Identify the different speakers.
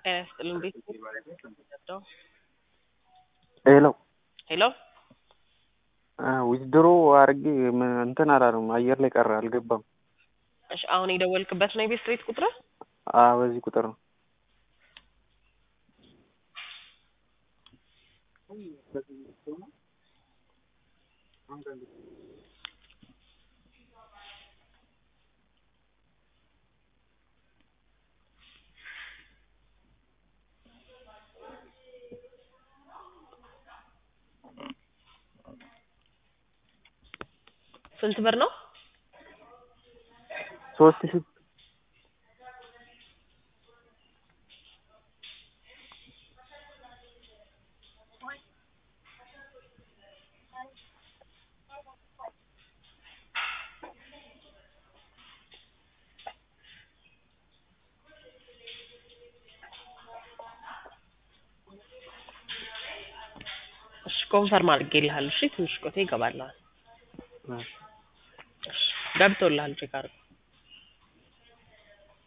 Speaker 1: ጤና ይስጥልን ቤት
Speaker 2: ሄሎ
Speaker 1: ሄሎ
Speaker 2: ዊዝድሮ አድርጌ ምን- እንትን አላለም አየር ላይ ቀረ አልገባም።
Speaker 1: እሺ አሁን የደወልክበት ነው የቤት ስትሬት ቁጥር
Speaker 2: አዎ በዚህ ቁጥር ነው።
Speaker 1: ስንት ብር ነው?
Speaker 2: ሶስት ሺህ
Speaker 1: እሺ ኮንፈርም አድርጌልሃለሁ። እሺ ትንሽ ቆይቶ ይገባልሃል። እሺ ገብቶልሃል ቼክ አድርገው።